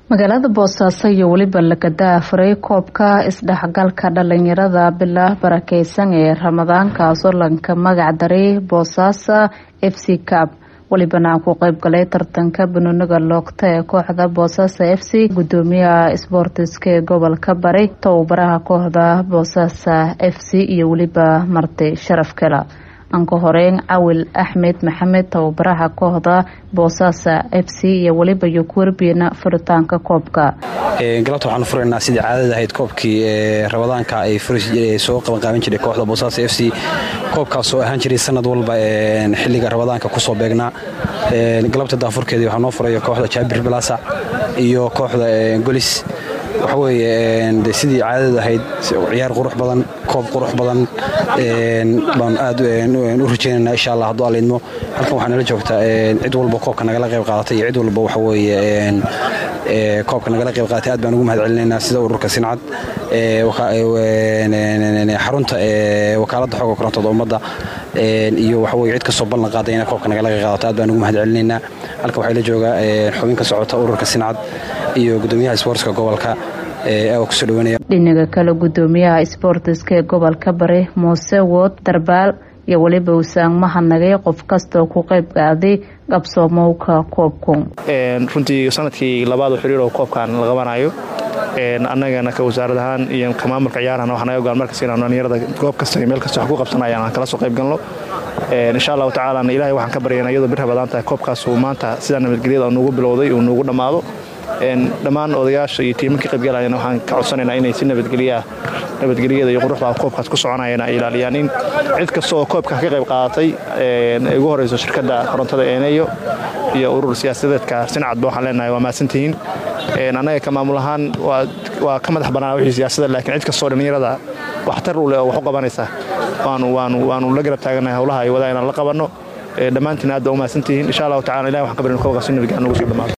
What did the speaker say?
magaalada boosaaso iyo weliba lagada afuray koobka isdhexgalka dhalinyarada bila barakeysan ee ramadaankaasoo lanka magac daray boosaaso f c cab welibana ku qeyb galay tartanka banooniga loogta ee kooxda boosaaso f c gudoomiyaha isboortiska ee gobolka bari tababaraha kooxda boosaaso f c iyo weliba marti sharaf kela anka horeyn cawil axmed maxamed tababaraha kooxda boosaaso f c iyo weliba yokuwerbiina furitaanka koobka galabta waxaanu furaynaa sidii caadada ahayd koobkii rabadaanka ay soo qabanqaaban jiray kooxda boosaaso f c koobkaasoo ahaan jiray sanad walba xiliga rabadaanka kusoo beegnaa galabta daafurkeedii waxaa noo furaya kooxda jaabir balasa iyo kooxda golis waxa weeye sidii caadada ahayd ciyaar qurux badan koob qurux badan baan aad u rajeynayna insha allah hadduu allaidmo halkan waxaa nala joogtaa cid walba koobka nagala qayb qaadatay iyo cid walba waxa weeye koobka nagala qayb qaadatay aad baan ugu mahad celinaynaa sida ururka sincad xarunta wakaaladda xooga korontada ummadda iyo waxa weye cid kastoo ballan qaaday inay koobka nagala qayb qaadato aad baan ugu mahad celinaynaa halkan waxaa la joogaa xubin ka socota ururka sincad iyo gudoomiyaha isboortska gobolka kusoo dhawanaya dhinaga kale gudoomiyaha isboortiska ee gobolka bari muuse wood darbaal iyo weliba usaang mahadnagay qof kastaoo ku qayb qaaday qabsoomowka koobku runtii sanadkii labaad xiriir oo koobkan la qabanayo annagana ka wasaarad ahaan iyo ka maamulka ciyaarahan waxaa naga goaan markas inaan dhalinyarada goob kasta iyo meel kasta wax ku qabsanayaan aan kala soo qayb galno insha allahu tacaalana ilahay waxaan ka baryaynaa iyadoo bir rabadaan tahay koobkaas uu maanta sidaa nabadgelyada nuugu bilowday uu nuugu dhammaado dhammaan odayaasha iyo tiimankii qaybgalayana waxaan ka codsanaynaa inay si nabadgelyaa nabadgelyada iyo quruxda koobkaas ku soconayeen ay ilaaliyaan in cid kasta oo koobka ka qayb qaadatay ay ugu horeyso shirkadda korontada eeneyo iyo urur siyaasadeedka sincadba waxaan leenahay waa mahadsantihiin annaga ka maamul ahaan waa ka madax bannaan wixii siyaasada laakiin cid kastoo dhallinyarada waxtar u leh oo wax u qabanaysa waanu la garab taaganahay howlaha ay wadaa inaan la qabanno dhammaantiin aad baa u mahadsantihiin insha allahu tacala ilahi waxaan ka barin koobkaas in nabadgelya nagu sii dhamaado